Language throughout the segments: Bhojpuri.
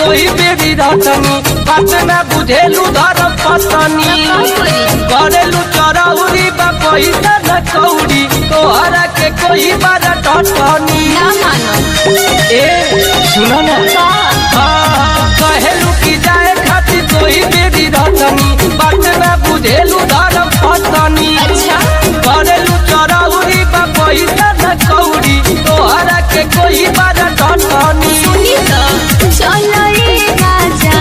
कोई बेरी रटनी बात में बुझेलू धर्म पत्नी करेलू चरौरी बा पैसा न कौड़ी तोहरा के कोई बार टटनी ना मानो ए सुनो ना का हाँ, कहेलू की जाए खातिर कोई बेरी रटनी बात में बुझेलू धर्म पत्नी अच्छा करेलू चरौरी बा पैसा न कौड़ी तोहरा के कोई बार टटनी सुनी तो चलो ए राजा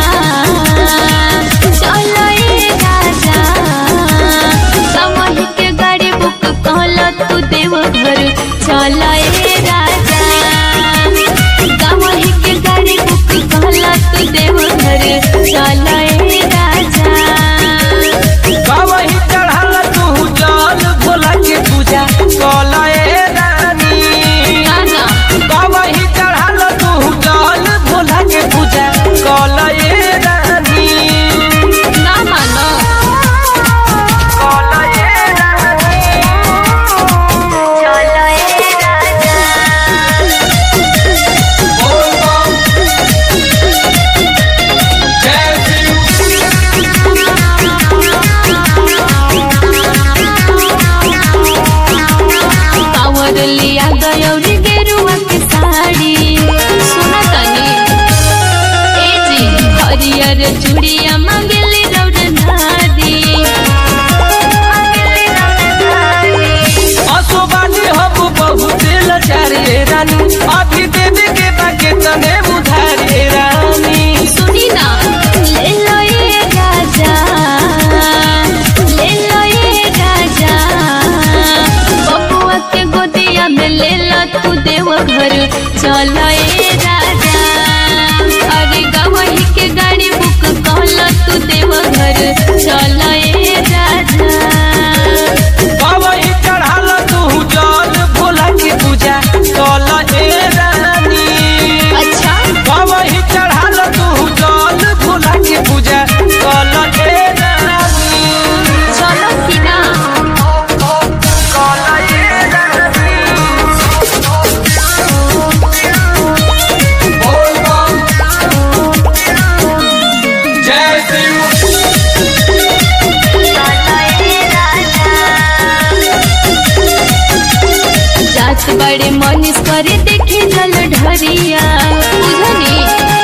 चलो ए राजा समझ के गाड़ी बुक कहल तू देव घर चलो ए राजा समझ के गाड़ी बुक कहल तू देव घर चलो ए राजा कवही चढ़ल तू जल भोला के पूजा कलए रानी गाना कवही चढ़ल तू जल भोला के पूजा कलए रानी ना मानो कलए रानी चलो ए राजा बोल बम जय शिव पावर लिया गयौरी गेरुआ के साड़ी सुना तनी ए जी हरियर चूड़िया मांगेली रौड नादी मांगेली रौड नादी असोबानी हम बहुत लचारे रानी अभी देवे के बाके तने उधारे रानी सुनी ना ले लो ये राजा ले लो ये राजा बबुआ के गोदिया में ले लो तू देव घर चलो ये राजा अरे गवही के गाड़ी बुक कहलो तू देव घर चलो ये राजा कवही चढ़ल तू जल भोला के पूजा कल ए रानी अच्छा कवही चढ़ल तू जल भोला के पूजा कल ए रानी चलो कि ना कल ए रानी बोल बम जय शिव जात बड़े मनीष करे देखे जल ढरिया बुझनी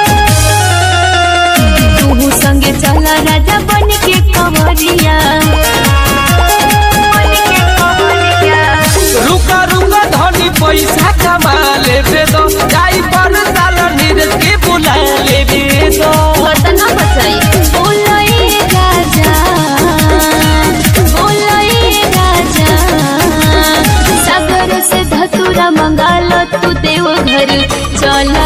तू संगे चल राजा बन के कंवरिया बन के कंवरिया। रुका रुका धनी पैसा कमा लेबे दो जाई पर साल नीरज के बुला लेबे दो बतना बचाई बोलो ए राजा बोलो ए राजा सागर से धतुरा मंगालो तू देव घर चल